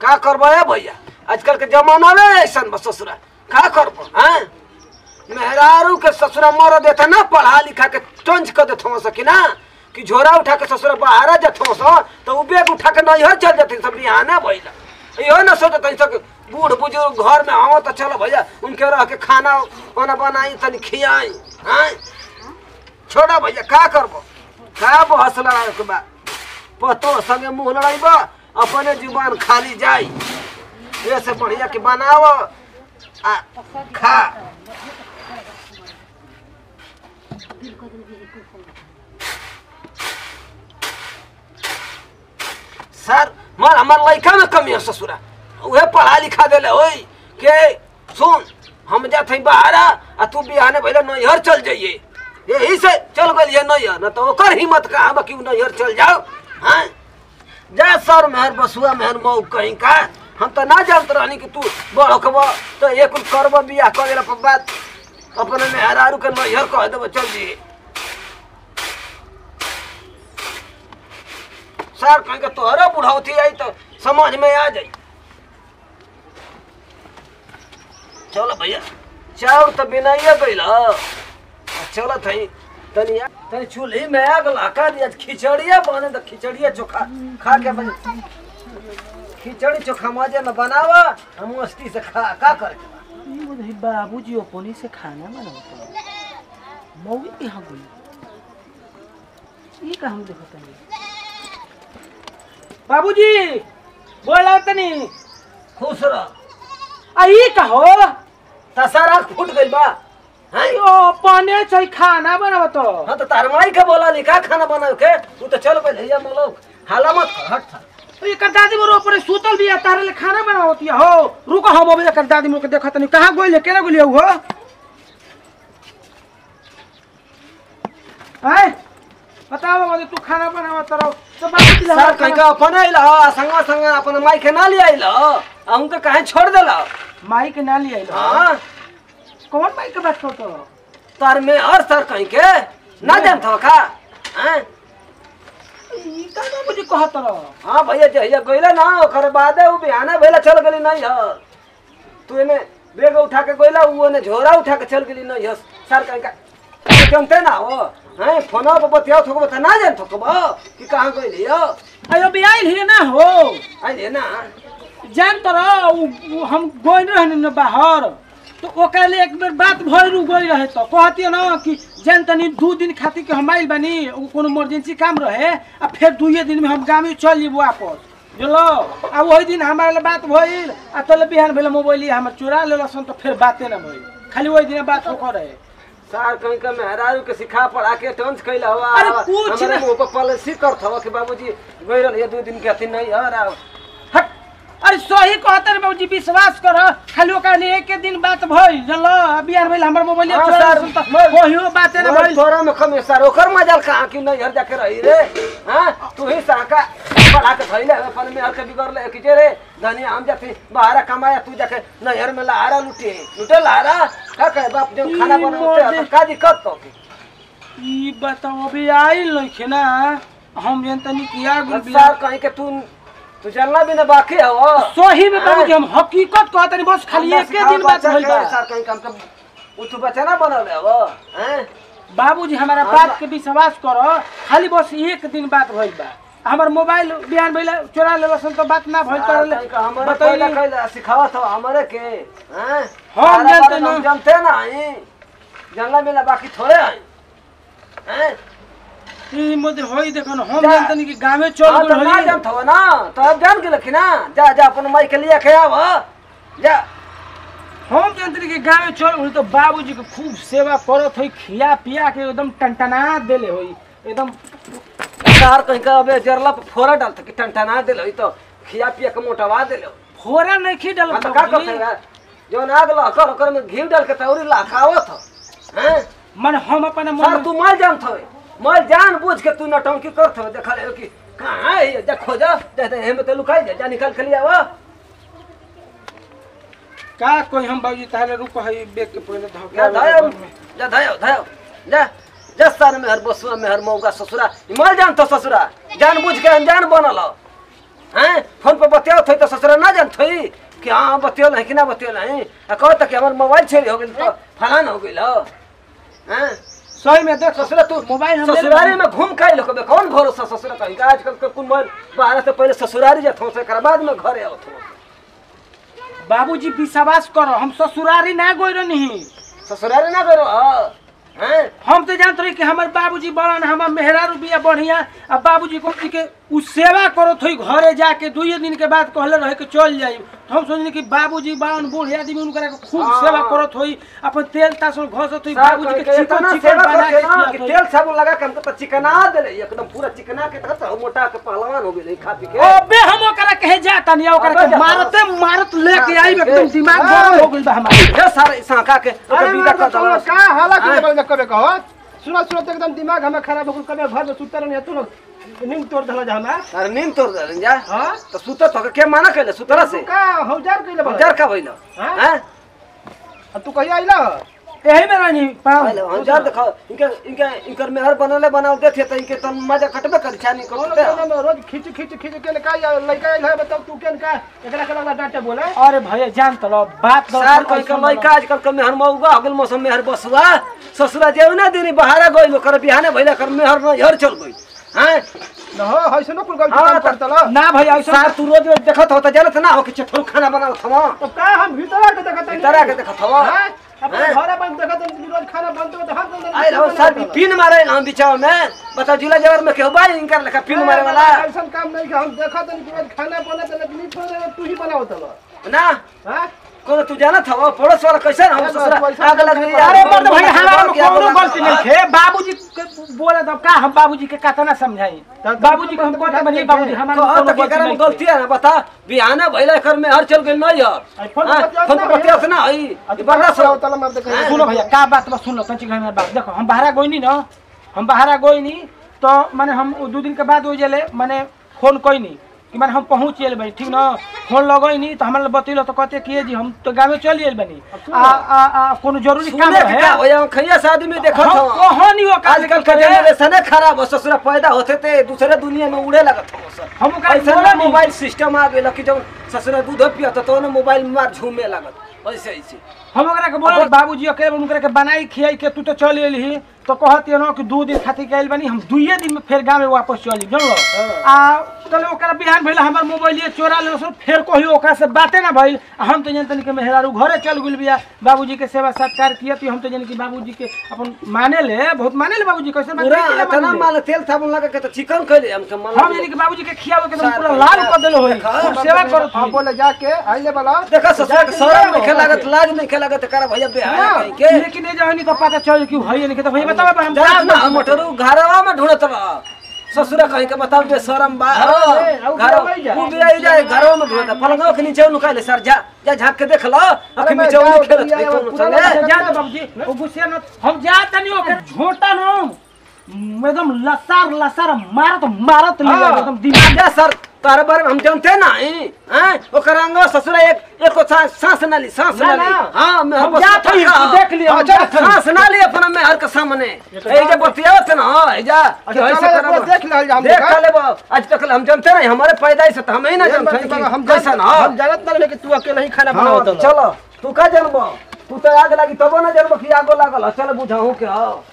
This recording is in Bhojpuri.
का करबो है भैया आजकल के जमाना में ऐसा बस ससुरा का करबो हैं मेहरारू के ससुरा मर देता ना पढ़ा लिखा के टंच कर देत हो सकी ना कि झोरा उठा के ससुरा बाहर जत हो सो तो उ बैग उठा के नैहर चल जते सब बिहाने भइला इहो ना सोचत हई सब बूढ़ बुजुर्ग घर में आओ तो चलो भैया उनके रह के खाना वाना बनाई तनी खियाई हैं छोड़ा भैया का करबो का बहस लड़ाई के बा पतो संगे मुंह लड़ाइब अपने जुबान खाली जाई ये से बढ़िया के बनाव आ खा सर मर हमार लड़का में कमी है ससुरा उहे पढ़ा लिखा देले होई के सुन हम जात हई बाहर आ तू बिहाने भइले नैहर चल जाइए यही से चल गलिए नैहर न तो ओकर हिम्मत कहाँ बा कि उ नैहर चल जाओ हाँ जा सर मेहर बसुआ मेहर मऊ कहीं का हम तो ना जानत रहनी कि तू बड़कब तो एक करब बियाह कर देला पर बात अपने मेहरारू के नैहर कह देब चल जी सर कहीं के तोहरा बुढ़ौती आई तो समझ में आ जाई चलो भैया चाउर तो बिनाइए गइल चलो थई तनी आ- तनी चूल्ही में आग लगा दिया खिचड़िया बने तो खिचड़िया चोखा खा के बन खिचड़ी चोखा मजे न बनावा हम मस्ती से खा का करे के बा? ई बोले बाबूजी अपने से खाना बनावत मौगी यहाँ गई ई का हम देखत नहीं बाबूजी बोला तनी खुश रह आ ई का हो तसारा फूट गइल बा हैं यो अपने से खाना बनावत हाँ तो तार माई के बोला नी का खाना बनाओ के तू तो चल गइल हैया मलोक हाला मत कर, हट था एकर दादी मोर ऊपर सुतल बिया तारे ले खाना बनावत हो रुको हम अबे एकर दादी मोर के देखत नहीं कहां गइले केना गइले हो आय बताओ बाबू तू खाना बनावत रहो तो बाबूजी ला सर कहीं का अपन आइल संगा संगा अपन माई के ना ले आइल हम के कहीं छोड़ देला माई के ना लिया हाँ कौन माई के बात करतो तार में और सर कहीं के ना जानत हो का हैं ई का बाबूजी कहत रहो हाँ भैया जहिया गइला ना ओकर बादे उ बिहाना भइला चल गेली नहीं ह तू एने बेग उठा के गइला उ ओने झोरा उठा के चल गेली नहीं ह सर कहीं का जानते ना हो हैं फोना पर बतियाओ थोको बता ना जान थोको बा कि कहाँ गइली हो अयो बियाइल ही ना हो आइले ना जान तर हम गइल रहनी न बाहर तो ओकरा ले एक बेर बात भइल उ गइल रहे तो कहती न कि जान तनी दू दिन खातिर के हम आइल बानी उ कोनो इमरजेंसी काम रहे आ फिर दुइये दिन में हम गाँव चल जेबो वापस बुझलो आ वही दिन हमारा ले बात भइल आ तले बिहान भेल मोबाइल हमर चुरा लेलसन तो फिर बाते ना भइल खाली वही दिन बात होकर रहे सर कहीं का मेहरारू के सिखा पढ़ा के टंच कैला हुआ अरे कुछ हमारे ना- मुंह पर पॉलिसी करत हवा कि बाबूजी गइल रहिए दू दिन के अथी नहीं हर आओ हट अरे सही कहते रे बाबूजी विश्वास कर खाली ओकरा लिए एक दिन बात भइल जानलो बिहान भेल हमर मोबाइल हाँ, चोरा सर, लेलसन त मैं- ओहियो बाते ना मोर भइल तोरा में कमी सर ओकर मजाल कहाँ कि नहीं हर जाके रही रे हाँ तू ही साका पढ़ा के धइले अपन में हर के बिगड़ ले कि जे रे धनी हम जाते बाहर कमाया तू जाके नहर में लहारा लुटे लुटे लहारा का कहे बाप जो खाना ई बनाते मोर तो का दिक्कत तो ई बताओ अभी आइल नहीं ना हम जन तनी किया गुल सर कहीं के तू तू जानना भी ना बाकी हो सही में बाबूजी हम हकीकत कहत नहीं बस खाली एक दिन बात भइल बा सर कहीं काम का उ तू बच्चा ना बनौले हो हैं बाबूजी हमारा हाँ, बात बा- के विश्वास करो खाली बस एक दिन बात भइल बा हमर मोबाइल बिहान भइल चोरा लेलसन तो बात ना भइल सर, कर कहीं का हमारे पहले बताइए कैला सिखावत हो हमारे के हैं हम तारा जानते बारे में हम ना। जानते ना आई जानला मिला बाकी थोड़े आई हैं ई मोदे होई देखन हम जा। जानतनी कि गांवे चल हाँ, तो गेल ना होई जानत हो ना तो अब जान के ना जा जा अपन माई के लिए के आव जा हम जानतनी कि गांवे चल गेल तो बाबूजी के खूब सेवा करत होई खिया पिया के एकदम टनटना देले होई एकदम सार कहीं का अबे जरला पे फोरा डालत कि टनटना देले तो खिया पिया के मोटवा देले फोरा नहीं खी हाँ, डालत तो का बाबूजी। करते हैं जो नाग लहकर ओकर में घी डाल के तौरी लाखावत हो हैं मन हम अपन सर मन तू माल जानत हो माल जान बूझ के तू नटंकी करत हो देखा ले कि कहाँ है ये? जा खोजा दे दे हेमे तो लुकाई जा जा निकाल के लिए आवा का कोई हम बाबूजी तारे रुक है बेग के पहले धो जा धायो जा धायो धायो जा जा सर में हर बसुआ में हर मौका ससुरा ई माल जान तो ससुरा जान बूझ के अनजान बनल हो हैं फोन पर बतियाओ थई तो ससुरा ना जानत थई कि हाँ बतियोल है कि ना बतियोल है आ कहो तक हमर मोबाइल चोरी हो गेल तो फलान हो गेल हो हैं सही में देख ससुरा तू मोबाइल हम ले ससुरारी लेबै। में घूम काई लोग कौन भरोसा ससुरा कहीं का आजकल के कुल मोबाइल बारह से पहले ससुरारी जात हो से कर बाद में घरे आओ बाबूजी विश्वास करो हम ससुरारी ना गोई रही ससुरारी ना करो हैं हम तो जानते रही कि हमार बाबूजी बड़न हमार मेहरारू बिया बढ़िया आ बाबूजी को के उ सेवा करो थोई घरे जाके दुइये दिन के बाद कहले रहे कि चल जाई तो हम सोचनी कि बाबूजी बड़न बूढ़े आदमी उनकरा के खूब हाँ। सेवा करो थोई अपन तेल तासो घस थोई बाबूजी बाबूजी के के चिकन चिकन चिकन चिकन बना के ना कि खिया तेल साबुन लगा के हमको तो चिकना देले एकदम पूरा चिकना के तहत हम मोटा के पहलवान हो गेले खा पी के ओबे हम ओकरा कहे जाता नहीं ओकरा अबे के जा। मारते मारत लेके हाँ, आई ठीक एकदम है। दिमाग गरम हो गइल बा हमार ढेर सारे सांका के ओकर विदा कर दो का हाला हाँ। के बल में कबे कहो सुनो सुनो तो एकदम दिमाग हमें खराब हो गइल कबे घर में सुतर नहीं तू लोग नींद तोड़ दला जा हमें अरे नींद तोड़ दे जा हां तो सुत तो के माना कहले सुतरा से का हौजार कइले बा हजार का भइलो हाँ? हैं तू कहिया आइला यही में रहनी पाँव पहले हजार देखो इनके इनके इनकर मेहर बनले बनाओ देथे तो इनके तन मजा कटबे कर छानी कौन करते कोना में रोज खींच खींच खींच के का या लइका आइल है बताओ तू केन का एकरा के लगा डांटे बोले अरे भैया जान तो लो बात दो सार कोई के लइका आजकल के मेहर मौगा हो गेल मौसम मेहर बसुआ ससुरा जेउ ना देनी बहारा गइल कर बिहाने भइला कर मेहर न हर चल गई हैं न हो है सुनो कुल गलती हाँ, काम तो- करता ला ना भैया ऐसा सार तू रोज रोज देखत हो त जानत ना हो कि चठोल खाना बनाओ थमा तो का हम भीतर आके देखत नहीं भीतर आके देखत हवा। हां अपने हैं? घर में देखत नहीं रोज खाना बनते हो तो हम तो आइ रहो सार भी पिन मारे हम बिचाव में बताओ जिला जवर में केहू बा इनकर लेखा पिन मारे वाला ऐसा काम नहीं कि हम देखत नहीं कि रोज खाना बने तो लेकिन थोड़े तू ही बनाओ तो ना हां कोनो तू जानत हो पड़ोस वाला कैसे हम अरे ससुरा पैसा आग लग गई अरे मर्द भैया हमारा में क्या कोनो बोला? गलती नहीं थे बाबूजी के बोले तो का हम बाबूजी के कतना समझाई बाबूजी को हम कहते बनी बाबूजी हमारा में कहो कोनो त केकरा में गलती नहीं गलती है ना बता बिहाने भइला कर में हर चल गेल नहीं यार आई फोन हाँ, बतियात फोन ना पर बतियात ना हई ई बड़ा सब सब तला मार दे हाँ, सुनो भैया का बात बस सुन लो कंची घर में बात देखो हम बाहरा गोइनी ना हम बाहरा गोइनी तो माने हम दो दिन के बाद हो जले माने फोन कोइनी कि माने हम पहुंच गेल बनी ठीक ना फोन लगैनी तो हमरा बतैलो तो कहते किए जी हम तो गाँव चल गेल बनी आ आ आ कोनो जरूरी काम सुने के है का हो या खैया से आदमी देखत हम हो कहानी हो आजकल के जनरेशन खराब हो ससुरा पैदा होते थे दूसरे दुनिया में उड़े लगत हो सर हम ओकरा ऐसे बोला ना नहीं। मोबाइल सिस्टम आ गेल कि जब ससुरा दूध पियत तो ना मोबाइल में मार झूमे लागत ऐसे ऐसे हम ओकरा के बोला बाबूजी अकेले उनकरा के बनाई खियाई के तू तो चल एलही तो कहती ना कि दू दिन खातिर के आइल बनी हम दुइये दिन में फिर गाँव में वापस चली जानलो आ कल ओकरा बिहान भइला हमर मोबाइल चोरा ले फिर कहियो ओकरा से बाते ना भइल आ हम तो जानतनी कि मेहरारू घरे चल गेल बिया बाबूजी के सेवा सत्कार किया तो हम तो जानी कि बाबूजी के अपन माने ले बहुत माने ले बाबूजी कैसे बात पूरा नहीं किया इतना माने ले। माल तेल साबुन लगा के तो चिकन खइले हम के मन हम जानी कि बाबूजी के खियावे के एकदम सार पूरा पैसा। लाल कर देलो होई देखा, खूब सेवा करो हां बोले जाके आइले वाला देखा ससुरा के शरम नहीं लागत लाज नहीं लागत करा भैया बेहाया कहीं के लेकिन ये जहनी तो पता चल कि भई नहीं के तो भई बतावे हम जात ना मोटरू घरवा में ढूंढत रह ससुरा कहीं के बताओ जे शरम बा हाँ, ए, आउ घर घरवा ही जा। वो भी आई जाए घरवा में ढूंढत पलंगवा के नीचे नुकाले सर जा जा झांक के देख लो अखि मैं नीचे जाओ, उनी खेलत दुनिया है में कोनो पूरा संगे लोग जा दे बाबूजी वो गुस्से न हम जा तनी ओके झोटा न एकदम लसार लसार मारत मारत ले हाँ। एकदम दिमाग जा सर तारे बारे में हम जानते ना हैं हैं ओकर अंगवा ससुरा एक एको सांस सांस ना ली सांस ना, ना ली ना। हां मैं हम जात हई देख लिया हम अच्छा जात हई। सांस ना ली अपना में हर के सामने ए जे बतियावत ना ए जा कि अच्छा, ऐसे चलो, करब। एक बार देख लिया हम देख देखा। लेबो आज तक हम जानते नहीं हमारे पैदाइश से तो हम ही ना जानते हैं कि हम कैसा ना हम जानत ना कि तू अकेले ही खाना बनावत हाँ, चलो तू का जानबो तू तो आग लगी तबो ना जानबो कि आगो लागल चल बुझाऊ के हो